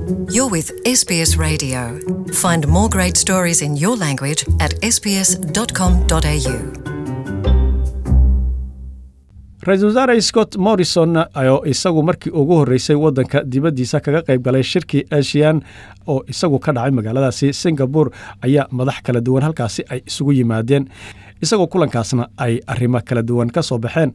You're with SBS Radio. Find more great stories in your language at sbs.com.au. ra-iisul wasaare scott morrison oo isagu markii ugu horreysay waddanka dibaddiisa kaga qayb galay shirkii asian oo isagu ka dhacay magaaladaasi singabore ayaa madax kala duwan halkaasi ay isugu yimaadeen isagoo kulankaasna ay arrimo kala duwan ka soo baxeen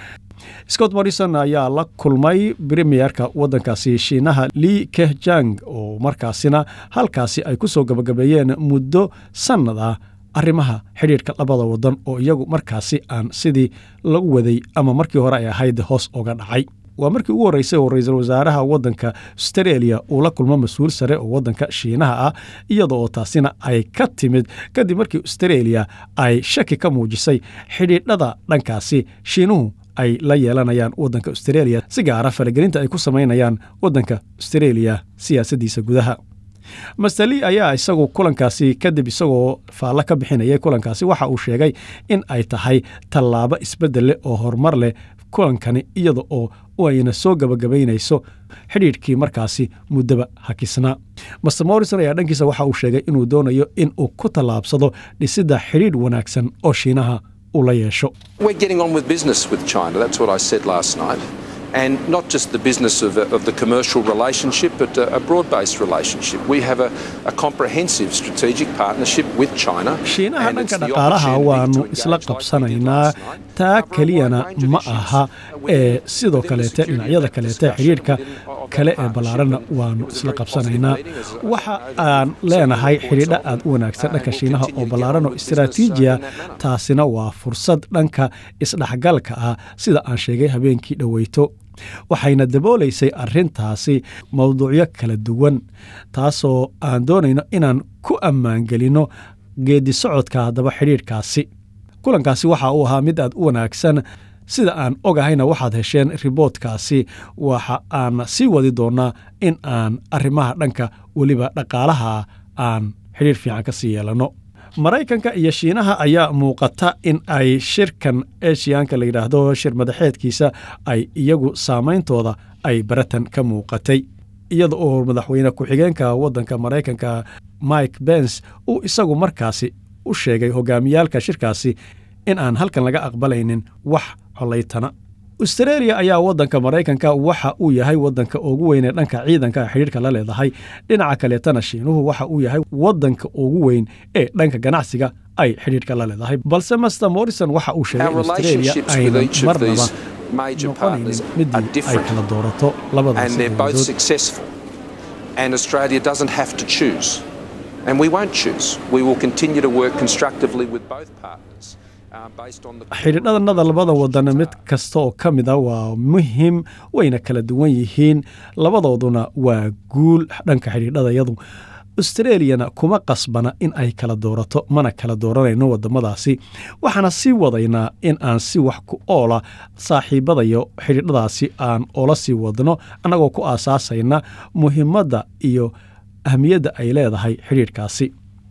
scott morrison ayaa la kulmay premierka waddankaasi shiinaha li kehjang oo markaasina halkaasi ay ku soo gabagabeeyeen muddo sannad ah arrimaha xidhiirka labada waddan oo iyagu markaasi aan sidii lagu waday ama markii hore ay ahayd hoos uga dhacay waa markii ugu horreysay oo ra-iisul wasaaraha waddanka australia uu la kulmo mas-uul sare oo waddanka shiinaha ah iyada oo taasina ay ka timid kadib markii australia ay shaki ka muujisay xidhiidhada dhankaasi shiinuhu ay la yeelanayaan waddanka australia si gaara falagelinta ay ku samaynayaan waddanka australia siyaasaddiisa gudaha mastali ayaa isagu kulankaasi kadib isagoo faallo ka bixinayay kulankaasi waxa uu sheegay in ay tahay tallaabo isbeddel leh oo horumar leh kulankani iyada oo ayna soo gabagabaynayso xidhiidhkii markaasi muddaba hakisnaa master morrison ayaa dhankiisa waxa uu sheegay inuu doonayo in uu ku tallaabsado dhisidda xidhiidh wanaagsan oo shiinaha uu la yeesho We're getting on with business with China. That's what I said last night. And not just the business of, of the commercial relationship, but a, a broad based relationship. We have a, a comprehensive strategic partnership with China. shiinaha and it's dhanka the dhaqaalaha opportunity waanu to engage isla like we did qabsanaynaa last night, taa cover a keliyana wide range of ma issues. aha Within- ee sidoo within the kaleete security dhinacyada led kaleete discussion xidhiidhka within- of that kale ee partnership. ballaarana And waanu it was a isla very positive qabsanaynaa meeting, as I waxa know that aan some leenahay reports xidhiidho of, aad u wanaagsan uh, dhanka we'll shiinaha continue oo to get ballaaran on oo with business, uh, istiraatiijiya in that manner. taasina waa fursad dhanka isdhexgalka ah sida aan sheegay habeenkii dhoweyto waxayna daboolaysay arrintaasi mowduucyo kala duwan taasoo aan doonayno inaan ku ammaangelinno geedi socodka haddaba xidhiidhkaasi kulankaasi waxa uu ahaa mid aad u wanaagsan sida aan ogahayna waxaad hesheen riboodkaasi waxa aan sii wadi doonnaa in aan arrimaha dhanka weliba dhaqaalaha aan xidhiidh fiican ka sii yeelanno maraykanka iyo shiinaha ayaa muuqata in ay shirkan eshiyaanka la yidhaahdo shir madaxeedkiisa ay iyagu saameyntooda ay baratan ka muuqatay iyada oo madaxweyne ku-xigeenka waddanka maraykanka mike bens uu isagu markaasi u sheegay hogaamiyaalka shirkaasi in aan halkan laga aqbalaynin wax colaytana australia ayaa waddanka maraykanka waxa uu yahay waddanka ugu weyn ee dhanka ciidanka xidhiidhka la leedahay dhinaca kaleetana shiinuhu waxa uu yahay waddanka ugu weyn ee dhanka ganacsiga ay xidhiidhka la leedahay balse master morrison waxa uu sheegay Our in australia relationships with aynan each of marnaba these major partners noqonaynin are midii ay different. kala doorato labadaas and they're both dowladood successful. And Australia doesn't have to choose. And we won't choose. We will continue to work constructively with both partners uh, based on the. xidhiidhadanada labada wadan mid kasta oo ka mid a waa muhim wayna kala duwan yihiin labadooduna waa guul dhanka xidhiidhadayadu australiyana kuma qasbana in ay kala doorato mana kala dooranayno wadamadaasi waxaana sii wadaynaa in aan si wax ku oola saaxiibadayo xidhiidhadaasi aan oola sii wadno annagoo ku aasaasayna muhimadda iyo ahmiyadda ay leedahay xidhiidhkaasi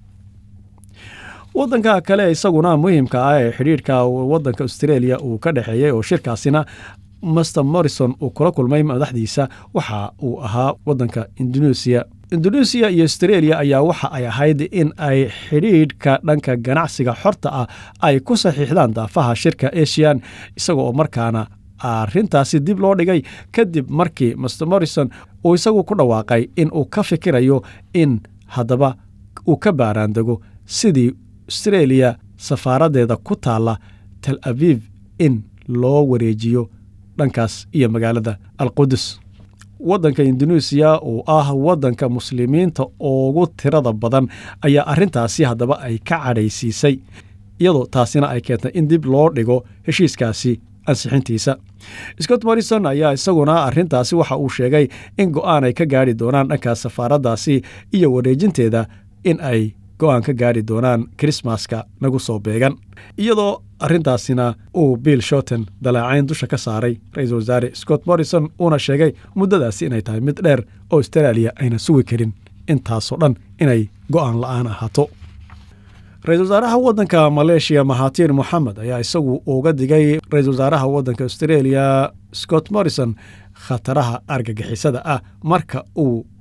waddanka kale isaguna muhiimka ah ee xidhiidhka waddanka australia uu ka dhexeeyey oo shirkaasina master morrison uu kula kulmay madaxdiisa waxa uu ahaa waddanka indonesia indonesia iyo australia ayaa waxa ay ahayd in ay xidhiidhka dhanka ganacsiga xorta ah ay ku saxiixdaan daafaha shirka asian isaga oo markaana arrintaasi dib loo dhigay kadib markii master morrison uu isagu ku dhawaaqay in uu ka fikirayo in haddaba uu ka baaraandego sidii australia safaaraddeeda ku taalla tel aviv in loo wareejiyo dhankaas iyo magaalada alqudus waddanka indoneesiya oo ah waddanka muslimiinta ugu tirada badan ayaa arrintaasi haddaba ay ka cadhaysiisay iyadoo taasina ay keentay in dib loo dhigo heshiiskaasi ansixintiisa scott morrison ayaa isaguna arrintaasi waxa uu sheegay in go'aan ay ka gaari doonaan dhankaas safaaraddaasi iyo wareejinteeda in ay go'aan ka gaari doonaan krismaska nagu soo beegan iyadoo arrintaasina uu bill shorten dalaacayn dusha ka saaray ra-iisul wasaare scott morrison uuna sheegay muddadaasi inay tahay mid dheer oo australia ayna sugi karin intaasoo dhan inay go'aan la'aan ahaato ra-iisul wasaaraha waddanka maleeshiya mahatir moxamed ayaa isagu uga digay ra-iisul wasaaraha waddanka australia scott morrison khataraha argagixisada ah marka uu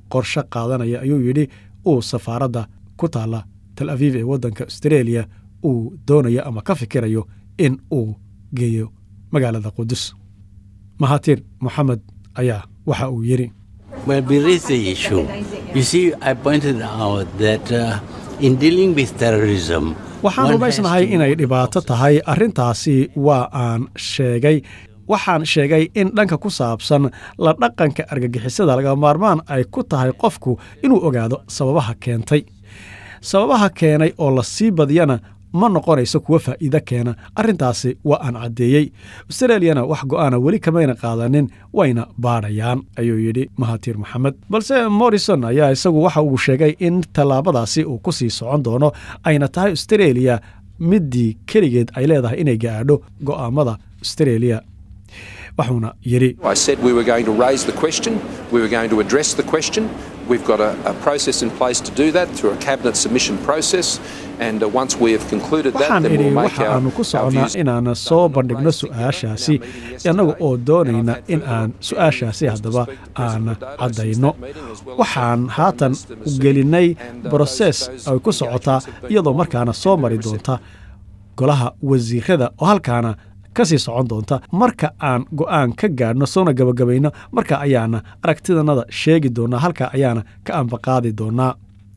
qorshe qaadanaya ayuu yidhi uu safaaradda ku taalla tal aviv ee waddanka australia uu doonayo ama ka fikirayo in uu geeyo magaalada qudus mahatir moxamed ayaa waxa uu yidhi Well, we raised the issue. You see, I pointed out that uh, in dealing with terrorism, waxaan one rumaysnahay has to- inay dhibaato tahay arrintaasi waa aan sheegay waxaan sheegay in dhanka ku saabsan la dhaqanka argagixisada laga maarmaan ay ku tahay qofku inuu ogaado sababaha keentay sababaha keenay oo la sii badiyana ma noqonayso kuwa faa'iido keena arrintaasi waa aan caddeeyey australiyana wax go'aana weli kamayna qaadanin wayna baadhayaan ayuu yidhi mahatir moxamed balse morrison ayaa isagu waxa uu sheegay in tallaabadaasi uu ku sii socon doono ayna tahay australia middii keligeed ay leedahay inay gaadho go'aamada australia waxuuna yidhi I said we were going to raise the question, we were going to address the question. We've got a, a process in place to do that through a cabinet submission process, and uh, once we have concluded that, waxaan then idhi we'll make waxa our, aanu ku our soconnaa views. inaan soo bandhigno su'aashaasi innaga oo doonayna in aan su'aashaasi haddaba aan caddayno waxaan haatan gelinnay broses ay ku socotaa iyadoo markaana soo mari doonta golaha wasiirada oo halkaana ka sii socon doonta marka aan go'aan ka gaadhno soona gabagabayno marka ayaana aragtidanada sheegi doonaa halka ayaana ka ambaqaadi doonaa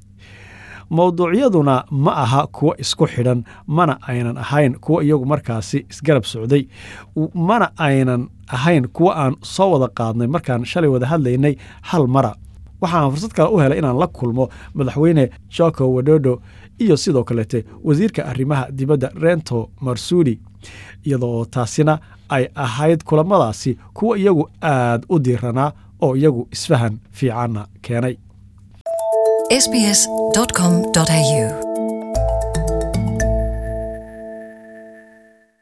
mowduucyaduna ma aha kuwo isku xidhan mana aynan ahayn kuwo iyagu markaasi isgarab socday w- mana aynan ahayn kuwo aan soo wada qaadnay markaan shalay wada hadlaynay hal mara waxaan fursad kale u helay inaan la kulmo madaxweyne joko wadodo iyo sidoo kalete wasiirka arrimaha dibadda rento marsudi iyadoo taasina ay ahayd kulamadaasi kuwo iyagu aad u diiranaa oo iyagu isfahan fiicanna keenay sbs.com.au